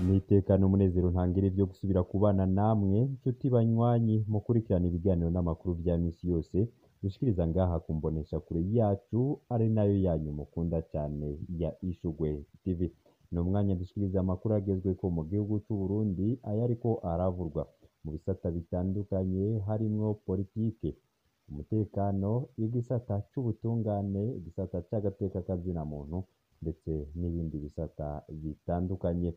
nitekana umunezero ntangira ivyo gusubira kubana namwe nshuti banywanyi mukurikirana ibiganiro n'amakuru vya misi yose dushikiriza ngaha ku mbonesha kure yacu ari nayo yanyu mukunda cane ya Ishugwe TV ni umwanya dushikiriza amakuru agezweko mu gihugu c'Uburundi ayo ariko aravurwa mu bisata bitandukanye harimwo politike umutekano igisata c'ubutungane igisata c'agateka kazina muntu ndetse n'ibindi bisata bitandukanye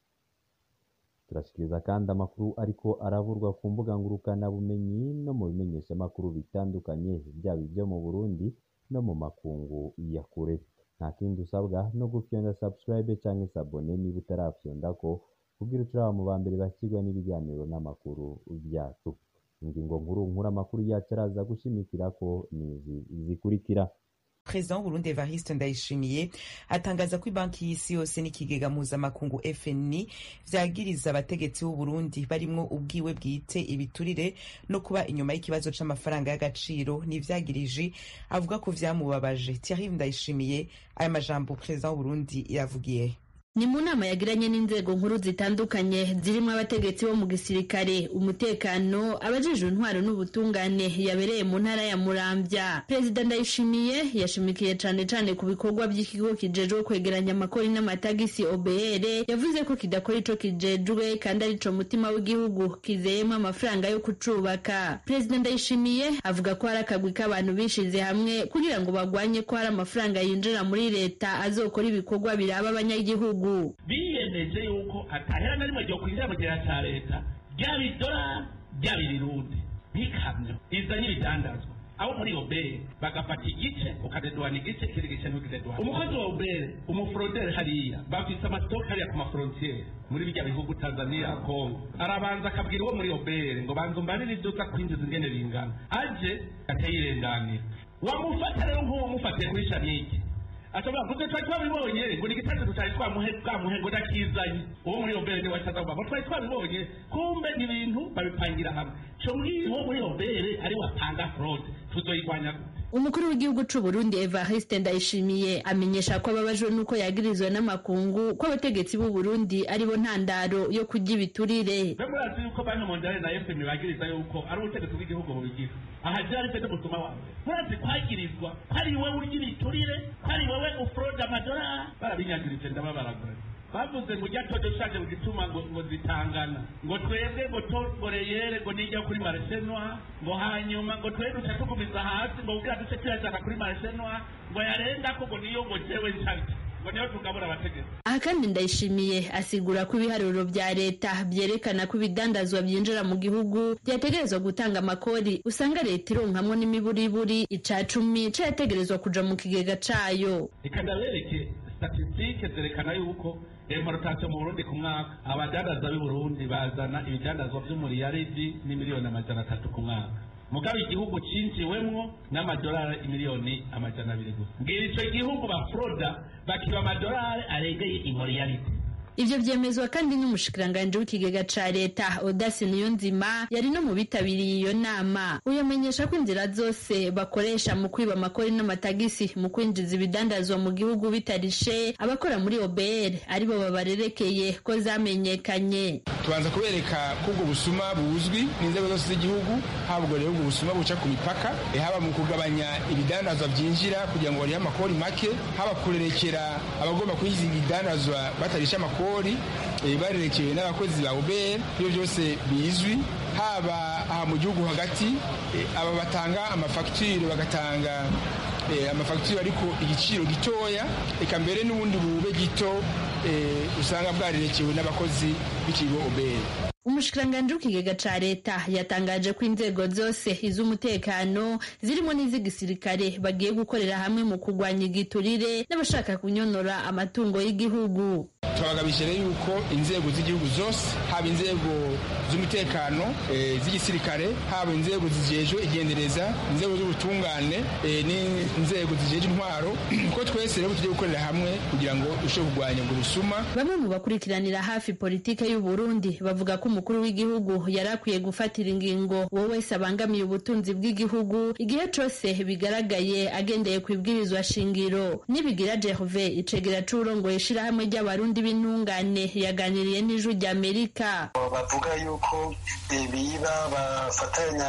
turashikiriza kandi amakuru ariko aravurwa ku mbuga ngurukana bumenyi no mu bimenyeshamakuru bitandukanye byaba ibyo mu Burundi no mu makungu ya kure nta kindi usabwa no gufyonda subscribe canke sabone niba utarafyondako kugira uturaba mu ba mbere bakirwa n'ibiganiro n'amakuru vyacu ingingo nkuru nkuru amakuru yacu araza gushimikirako nizi zikurikira Perezida w'Uburundi Evariste Ndayishimiye atangaza ko ibanki y'isi yose n'ikigega mpuzamakungu FNI vyagiriza abategetsi b'Uburundi barimwo ubwiwe bwite ibiturire no kuba inyuma y'ikibazo c'amafaranga y'agaciro n'ivyagiriji avuga ko vyamubabaje Thierry Ndayishimiye aya majambo Perezida w'Uburundi yavugiye ni mu nama yagiranye n'inzego nkuru zitandukanye zirimo abategetsi bo mu gisirikare umutekano abajejwe intwaro n'ubutungane yabereye mu ntara ya muramvya perezida ndayishimiye yashimikiye cane cane ku bikorwa by'ikigo kijejwe kwegeranya amakori n'amatagisi obr yavuze ko kidakora ico kijejwe kandi arico mutima w'igihugu kizeyemwo amafaranga yo kucubaka perezida ndayishimiye avuga ko hari akagwi k'abantu bishize hamwe kugira ngo bagwanye ko hari amafaranga yinjira muri leta azokora ibikorwa biraba abanyagihugu biyemeje yuko atahera na rimwe ryo kwinjira mu gihe cya leta ryaba idolari ryaba irirundi nk'ikamyo izanye ibidandazwa abo muri obere bagafata igice ukadeduana igice ikindi gice ntukideduana umukozi wa obere umuforoderi hariya bafise amasitoke hariya ku maforontiyeri muri bijya bihugu tanzania kongo arabanza akabwira uwo muri obere ngo banza umbanire iduka kwinjiza ingene bingana aje atayirenganira wamufata rero nk'uwo mufatiye kuri shanike ashobora kuze twari twabibonye ngo ni igitanda tutari twamuhe twamuhe ngo ndakizanye uwo muri obere niwe asaza kuvuga ngo twari twabibonye kumbe ni ibintu babipangira hamwe co mwiwo muri obere ari watanga fraude tuzoyirwanya gute umukuru w'igihugu c'u Burundi Evariste Ndayishimiye amenyesha ko ababajwe nuko yagirizwa n'amakungu ko abategetsi b'u Burundi aribo ntandaro yo kurya ibiturire mbe murazi yuko banki mondiale na fm bagiriza yuko ari ubutegetsi bw'igihugu bubigira aha je ari fete gutuma wawe murazi kwagirizwa ko ari wewe urya ibiturire ko ari wewe ufrode amadolari barabinyagirije ndababaragura bavuze ngo ujya todo shaje gituma ngo ngo zitangana ngo twebwe ngo toboreyere ngo nijya kuri maresenwa ngo hanyuma ngo twebwe duca tugumiza hasi ngo ubwira duce tuyajana kuri maresenwa ngo yarenda ko ngo niyo ngo jewe nshabye ngo niyo tugabura abategetsi aha kandi ndayishimiye asigura ko ibiharuro vya leta vyerekana ko ibidandazwa vyinjira mu gihugu vyategerezwa gutanga amakori usanga leta ironkamwo n'imiburiburi ica cumi cayategerezwa kuja mu kigega cayo reka ndabereke statisitike zerekana yuko importation mu burundi ku mwaka abadandaza b'i burundi bazana ibidandazwa vy'umuriyaridi n'imiliyoni amajana atatu ku mwaka mugabe igihugu cinjiwemwo n'amadolari imiliyoni amajana abiri gusa mbwira ico gihugu bafroda bakiba amadolari aregeye imuriyaridi ivyo vyemezwa kandi n'umushikiranganji w'ikigega ca leta odasi niyonzima yari no mu bitabiriye iyo nama uyamenyesha ko inzira zose bakoresha mu kwiba amakori n'amatagisi mu kwinjiza ibidandazwa mu gihugu bitarishe abakora muri obr aribo babarerekeye ko zamenyekanye tubanza kubereka ko ubwo busuma buzwi n'inzego zose z'igihugu haba ubwo rero ubwo busuma buca ku mipaka haba mu kugabanya ibidandazwa byinjira kugira ngo barihe amakori make haba kurerekera abagomba kwinjiza ibidandazwa batarisha amakori barerekewe n'abakozi ba ubr ibyo byose bizwi haba aha mu gihugu hagati aba batanga amafagitire bagatanga amafagitire ariko igiciro gitoya reka mbere n'ubundi bube gito usanga bwarerekewe n'abakozi b'ikigo obr umushikiranganji w'ikigega ca leta yatangaje ko inzego zose iz'umutekano zirimo n'iz'igisirikare bagiye gukorera hamwe mu kurwanya igiturire n'abashaka kunyonora amatungo y'igihugu turabagabije rero yuko inzego z'igihugu zose haba inzego z'umutekano z'igisirikare haba inzego zijejwe igendereza inzego z'ubutungane n'inzego zijejwe intwaro ko twese rero tugiye gukorera hamwe kugira ngo dushobore kurwanya ubwo busuma bamwe mu bakurikiranira hafi politike y'u Burundi bavuga ko umukuru w'igihugu yari akwiye gufatira ingingo uwo wese abangamiye ubutunzi bw'igihugu igihe cose bigaragaye agendeye ku ibwirizwa shingiro nibigira Gerve icegera c'urongoye ishirahamwe ry'abarundi b'intungane yaganiriye n'ijwi rya Amerika bavuga yuko biba bafatanya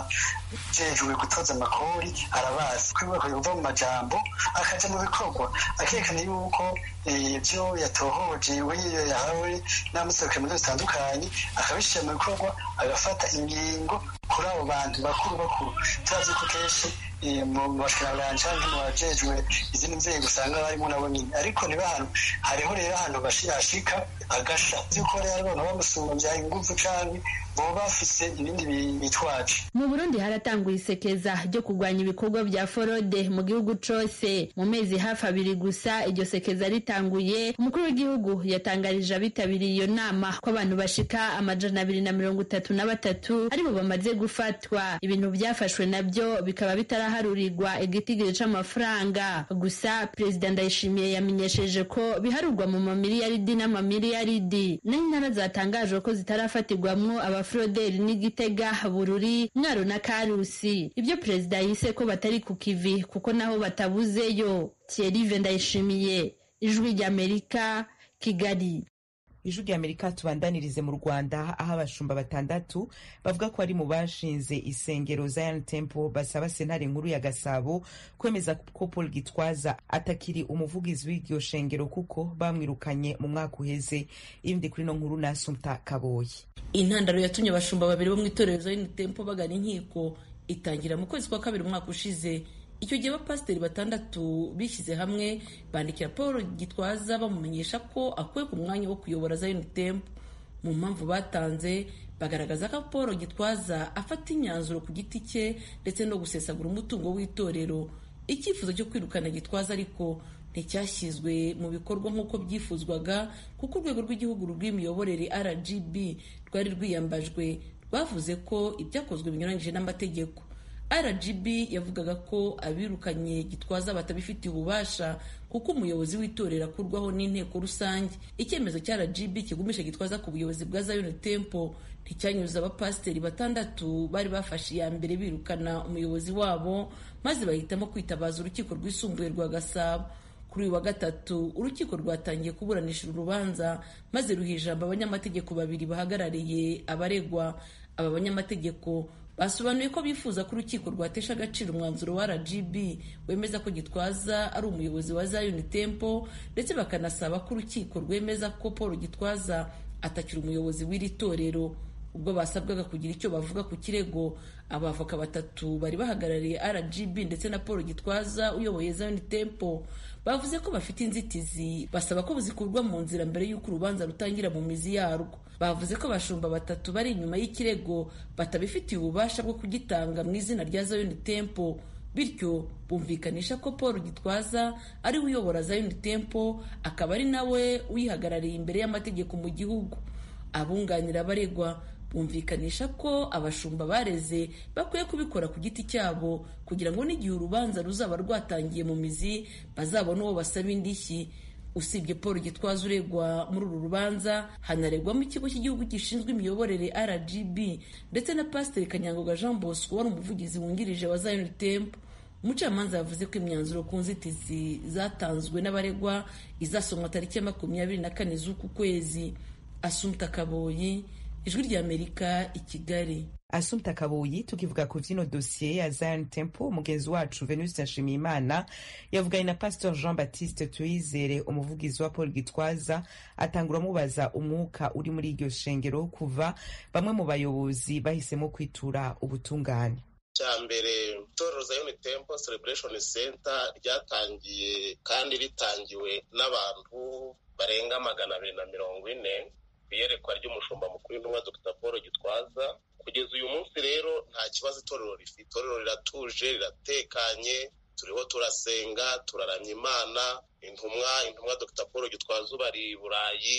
n'abajejwe gutoza amakori arabazi ko bakwiye kuva mu majambo akaja mu bikorwa akerekana yuko ibyo yatohoje we yahawe n'amuserukira mu zitandukanye akabishyira mu bikorwa agafata ingingo kuri abo bantu bakuru bakuru turazi ko kenshi mu bashikiranganje canke mu bajejwe izindi nzego usanga barimo nabo nyine ariko niba ahantu hariho rero ahantu hashika agasha yuko rero abantu bamusumbya inguvu canke boba bafise ibindi bitwaje mu burundi haratanguye isekeza ryo kurwanya ibikorwa vya forode mu gihugu cose mu mezi hafi abiri gusa iryo sekeza ritanguye umukuru w'igihugu yatangarije abitabiriye iyo nama ko abantu bashika amajana abiri na mirongo itatu na batatu aribo bamaze gufatwa ibintu vyafashwe navyo bikaba bitaraharurirwa igitigiri c'amafaranga gusa perezida ndayishimiye yamenyesheje ko biharurwa mu mamiliyaridi n'amamiliyaridi naho intara zatangajwe ko zitarafatirwamwo abaforoderi n'igitega bururi mwaro na karusi ibyo perezida yise ko batari ku kivi kuko naho batabuzeyo thierry ndayishimiye ijwi ry'amerika kigali ijwi rya amerika tubandanirize mu rwanda aho abashumba batandatu bavuga ko ari mu bashinze isengero zion temple basaba sentare nkuru ya gasabo kwemeza ko paul gitwaza atakiri umuvugizi w'iryo shengero kuko bamwirukanye mu mwaka uheze ibindi kuri no nkuru na sumta kaboyi intandaro yatumye abashumba babiri bo mu itorero zion temple bagana inkiko itangira mu kwezi kwa kabiri umwaka ushize icyo gihe abapasiteri batandatu bishyize hamwe bandikira paul gitwaza bamumenyesha ko akuwe ku mwanya wo kuyobora zion temple mu mpamvu batanze bagaragaza ko paul gitwaza afata imyanzuro ku giti cye ndetse no gusesagura umutungo w'itorero icyifuzo cyo kwirukana gitwaza ariko nticyashyizwe mu bikorwa nk'uko byifuzwaga kuko urwego rw'igihugu rw'imiyoborere rgb rwari rwiyambajwe rwavuze ko ibyakozwe binyuranyije n'amategeko rgb yavugaga ko abirukanye gitwaza batabifitiye ububasha kuko umuyobozi w'itorero akurwaho n'inteko rusange icyemezo cya rgb kigumisha gitwaza ku buyobozi bwa zion temple nticyanyuze abapasiteri batandatu bari bafashe iya mbere birukana umuyobozi wabo maze bahitamo kwitabaza urukiko rwisumbuye rwa gasabo kuri uyu wa gatatu urukiko rwatangiye kuburanisha urubanza maze ruha ijambo abanyamategeko babiri bahagarariye abaregwa aba banyamategeko basobanuye ko bifuza ko urukiko rwatesha agaciro umwanzuro wa rgb wemeza ko gitwaza ari umuyobozi wa zion temple ndetse bakanasaba ko urukiko rwemeza ko paul gitwaza atakiri umuyobozi w'iri torero ubwo basabwaga kugira icyo bavuga ku kirego abavoka batatu bari bahagarariye rgb ndetse na paul gitwaza uyoboye zion temple bavuze ko bafite inzitizi basaba ko zikurwa mu nzira mbere y'uko urubanza rutangira mu mizi yarwo bavuze ko abashumba batatu bari inyuma y'ikirego batabifitiye ububasha bwo kugitanga mu izina rya zion temple bityo bumvikanisha ko paul gitwaza ari we uyobora zion temple akaba ari nawe uyihagarariye imbere y'amategeko mu gihugu abunganira abaregwa bumvikanisha ko abashumba bareze bakwiye kubikora ku giti cyabo kugira ngo n'igihe urubanza ruzaba rwatangiye mu mizi bazabone uwo basaba indishyi usibye paul gitwaza uregwa muri uru rubanza hanaregwamo ikigo cy'igihugu gishinzwe imiyoborere rgb ndetse na pasiteri kanyangoga jean bosco wari umuvugizi wungirije wa zion temple umucamanza yavuze ko imyanzuro ku nzitizi zatanzwe n'abaregwa izasomwa tariki ya makumyabiri na kane z'uku kwezi asumta kaboyi ijwi ry'amerika i kigali asumta kabuyi tukivuga ku vyino dosiye ya zion temple umugenzi wacu venuste nshimiyimana yavuganye na pastor jean baptiste tuyizere umuvugizi wa paul gitwaza atangura amubaza umwuka uri muri iryo shengero kuva bamwe mu bayobozi bahisemo kwitura ubutungane cya mbere itorero zion temple celebration center ryatangiye kandi ritangiwe n'abantu barenga magana abiri na mirongo ine iyerekwa ry'umushumba mukuru w'intumwa dr paul gitwaza kugeza uyu munsi rero nta kibazo itorero rifite itorero riratuje riratekanye turiho turasenga turaramya imana intumwa intumwa dr paul gitwaza ubari i burayi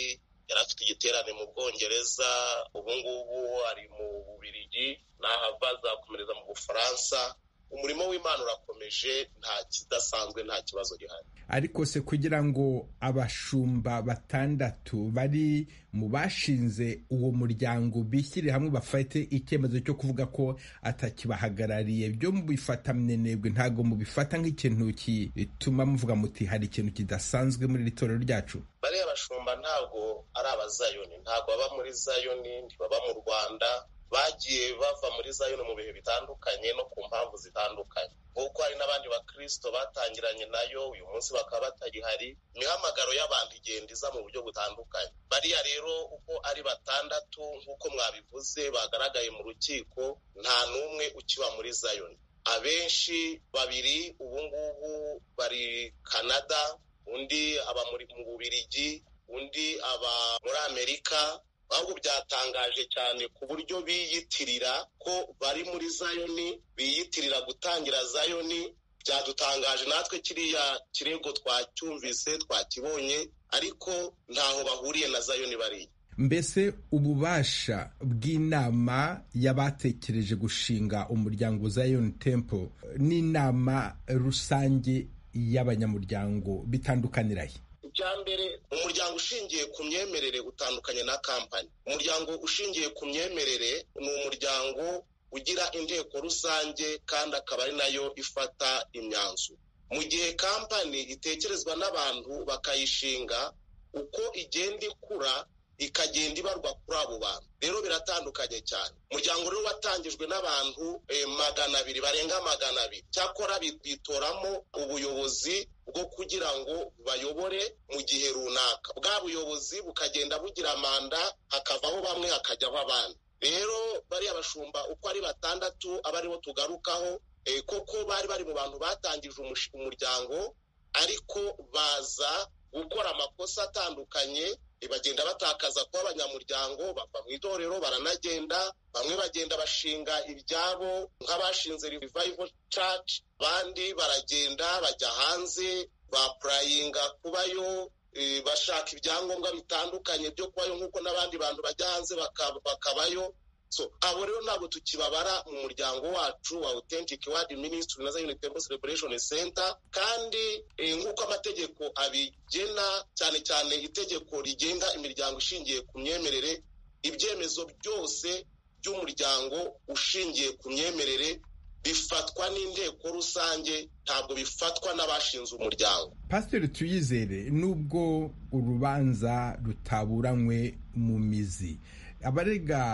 yari afite igiterane mu bwongereza ubu ngubu ari mu bubirigi nahava azakomereza mu bufaransa umurimo w'imana urakomeje nta kidasanzwe nta kibazo gihari ariko se kugira ngo abashumba batandatu bari mu bashinze uwo muryango bishyire hamwe bafate icyemezo cyo kuvuga ko atakibahagarariye byo mubifata mwenebwe ntabwo mubifata nk'ikintu gituma muvuga muti hari ikintu kidasanzwe muri iri torero ryacu bariya bashumba ntabwo ari abazayoni ntabwo baba muri zayoni ntibaba mu rwanda bagiye bava muri zayoni mu bihe bitandukanye no ku mpamvu zitandukanye nk'uko hari n'abandi bakirisito batangiranye nayo uyu munsi bakaba batagihari imihamagaro y'abantu igenda iza mu buryo butandukanye bariya rero uko ari batandatu nk'uko mwabivuze bagaragaye mu rukiko nta n'umwe ukiba muri zayoni abenshi babiri ubu ngubu bari canada undi aba mu bubirigi undi aba muri amerika ahubwo byatangaje cyane ku buryo biyitirira ko bari muri zayoni biyitirira gutangira zayoni byadutangaje natwe kiriya kirego twacyumvise twakibonye ariko ntaho bahuriye na zayoni bariya mbese ububasha bw'inama y'abatekereje gushinga umuryango Zion Temple n'inama rusange y'abanyamuryango bitandukanirahe icya mbere umuryango ushingiye ku myemerere utandukanye na kampani umuryango ushingiye ku myemerere ni umuryango ugira inteko rusange kandi akaba ari nayo ifata imyanzuro mu gihe kampani itekerezwa n'abantu bakayishinga uko igenda ikura ikagenda ibarwa kuri abo bantu rero biratandukanye cyane umuryango rero watangijwe n'abantu magana abiri barenga magana abiri cyakora bitoramo ubuyobozi bwo kugira ngo bayobore mu gihe runaka bwa buyobozi bukagenda bugira manda hakavaho bamwe hakajyaho abandi rero bariya bashumba uko ari batandatu aba aribo tugarukaho koko bari bari mu bantu batangije umuryango ariko baza gukora amakosa atandukanye bagenda batakaza kuba abanyamuryango bava mu itorero baranagenda bamwe bagenda bashinga ibyabo nk'abashinze revival church abandi baragenda bajya hanze bapurayinga kubayo bashaka ibyangombwa bitandukanye byo kubayo nk'uko n'abandi bantu bajya hanze bakabayo so abo rero ntabwo tukibabara mu muryango wacu wa authentic word ministry na zion temple celebration center kandi nk'uko amategeko abigena cyane cyane itegeko rigenga imiryango ishingiye ku myemerere ibyemezo byose by'umuryango ushingiye ku myemerere bifatwa n'inteko rusange ntabwo bifatwa n'abashinze umuryango pasiteri tuyizere nubwo urubanza rutaburanywe mu mizi abarega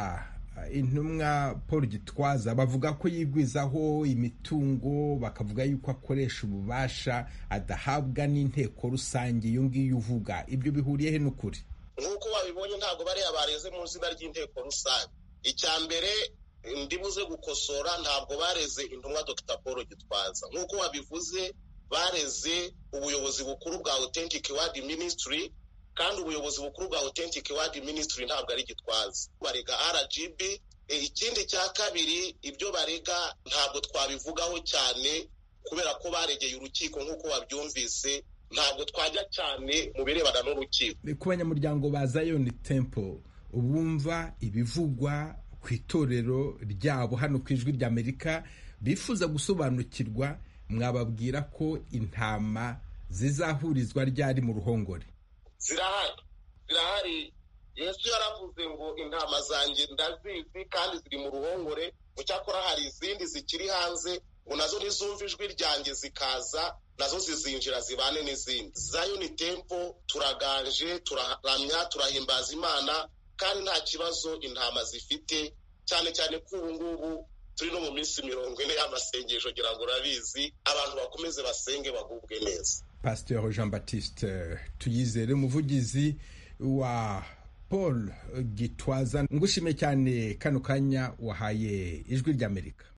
intumwa paul gitwaza bavuga ko yigwizaho imitungo bakavuga yuko akoresha ububasha adahabwa n'inteko rusange iyo ngiyo uvuga ibyo bihuriye he n'ukuri nk'uko babibonye ntabwo bariya bareze mu izina ry'inteko rusange icya mbere ndibuze gukosora ntabwo bareze intumwa dr paul gitwaza nk'uko babivuze bareze ubuyobozi bukuru bwa authentic word ministry kandi ubuyobozi bukuru bwa authentic word ministry ntabwo ari gitwaza barega rgb ikindi cya kabiri ibyo barega ntabwo twabivugaho cyane kubera ko baregeye urukiko nk'uko babyumvise ntabwo twajya cyane mu birebana n'urukiko ku banyamuryango ba Zion Temple bumva ibivugwa ku itorero ryabo hano ku ijwi ry'amerika bifuza gusobanukirwa mwababwira ko intama zizahurizwa ryari mu ruhongore zirahari zirahari yesu yaravuze ngo intama zanjye ndazizi kandi ziri mu ruhongore mu cyakora hari izindi zikiri hanze ngo nazo nizumva ijwi ryanjye zikaza nazo zizinjira zibane n'izindi zayoni tempo turaganje turaramya turahimbaza imana kandi nta kibazo intama zifite cyane cyane ko ubu ngubu turi no mu minsi mirongo ine y'amasengesho ngira ngo urabizi abantu bakomeze basenge bagubwe neza pasiteri jean batiste tuyizere umuvugizi wa paul gitwaza ngushime cyane kano kanya wahaye ijwi ry'amerika